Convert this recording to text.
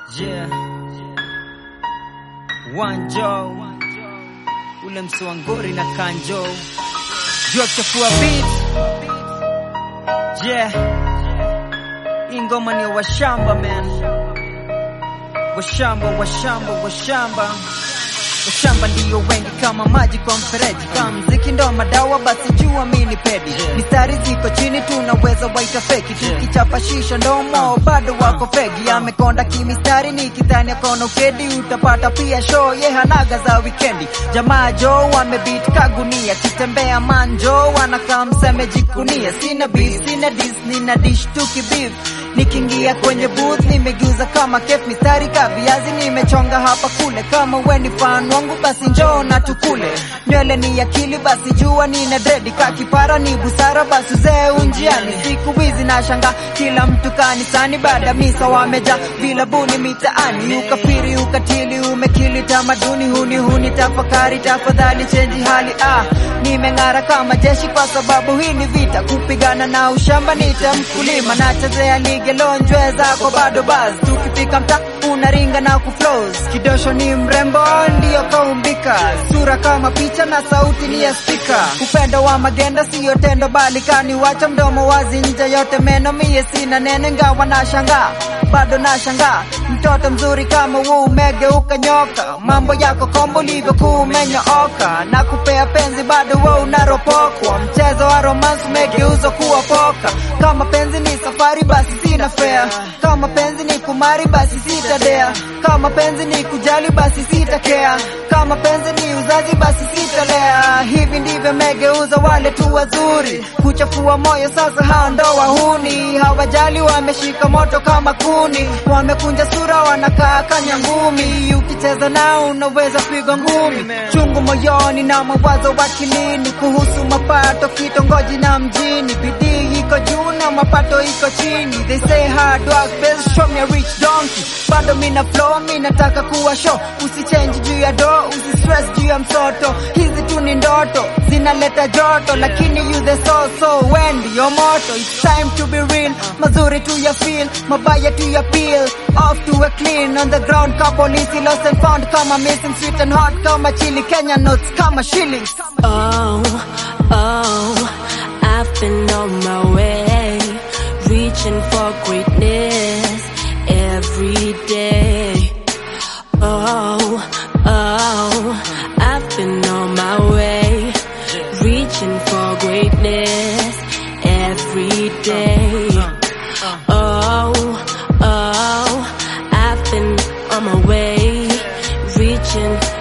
Yeah. Wanjo ule mswangori na kanjo jua kuchafua beat yeah. Hii ngoma ni ya washamba man, washamba washamba washamba Washamba ndiyo wengi kama maji kwa mfereji, kama mziki ndo madawa, basi jua mini pedi. Mistari ziko chini, tunaweza waita feki, tukichapa shisha ndomo bado wako fegi. Amekonda kimistari, ni kidhani akona ukedi, utapata pia show ye hanaga za wikendi. Jamaa jo wamebit kagunia, kitembea manjo wanakaa mseme jikunia. Sina beef, sina dis, nina dish tuki beef Nikiingia kwenye booth nimegeuza kama kef, mistari ka viazi nimechonga hapa kule. Kama we ni fan wangu basi njoo na tukule. Nywele ni akili basi jua nina dredi, ka kipara ni busara basi uzee unjiani. Siku hizi na shanga kila mtu kanisani, baada misa wameja vilabuni mitaani. Ukafiri ukatili umekili tamaduni, huni huni tafakari, tafadhali chenji hali ah. Nimeng'ara kama jeshi kwa sababu hii ni vita, kupigana na ushamba nita mkulima, nachezea lige lonjwe zako bado baz, tukifika mta unaringa na kuflows. Kidosho ni mrembo ndiyo kaumbika, sura kama picha na sauti ni ya spika. Upendo wa magenda siyo tendo, bali kaniwacha mdomo wazi, nje yote meno, mie sina neno, ngawa na shangaa bado na shangaa mtoto mzuri kama huu umegeuka nyoka, mambo yako kombo ulivyokuwa umenyooka, na kupea penzi bado wewe unaropokwa. Mchezo wa romance umegeuzwa kuwa poka. Kama penzi ni safari, basi sina fare. Kama penzi ni kumari, basi sitadea. Kama penzi ni kujali, basi sitakea. Kama penzi ni uzazi, basi sitalea. Hivi ndivyo megeuza wale tu wazuri, kuchafua moyo sasa. Hao ndo wahuni, hawajali, wameshika moto kama kuni, wamekunja sura, wanakaa kanya ngumi. Ukicheza nao unaweza pigwa ngumi, chungu moyoni na mawazo wakilini, kuhusu mapato kitongoji na mjini. Bidii iko juu na mapato iko chini, they say hard work pays, show me a rich donkey. Bado mina flow, mina taka kuwa show, usichange juu ya do, usistress juu ya msoto. Hizi tu ni ndoto zinaleta joto, lakini you the so so when your moto. It's time to be real, mazuri tu ya feel, mabaya tu ya peel, off to a clean on the ground. Ka polisi lost and found kama missing, sweet and hot kama chili, Kenya notes kama shillings. Oh, oh, I've been on my way, reaching for greatness every day. Oh, oh, I've been on my way, reaching for greatness every day. Oh, oh, I've been on my way, reaching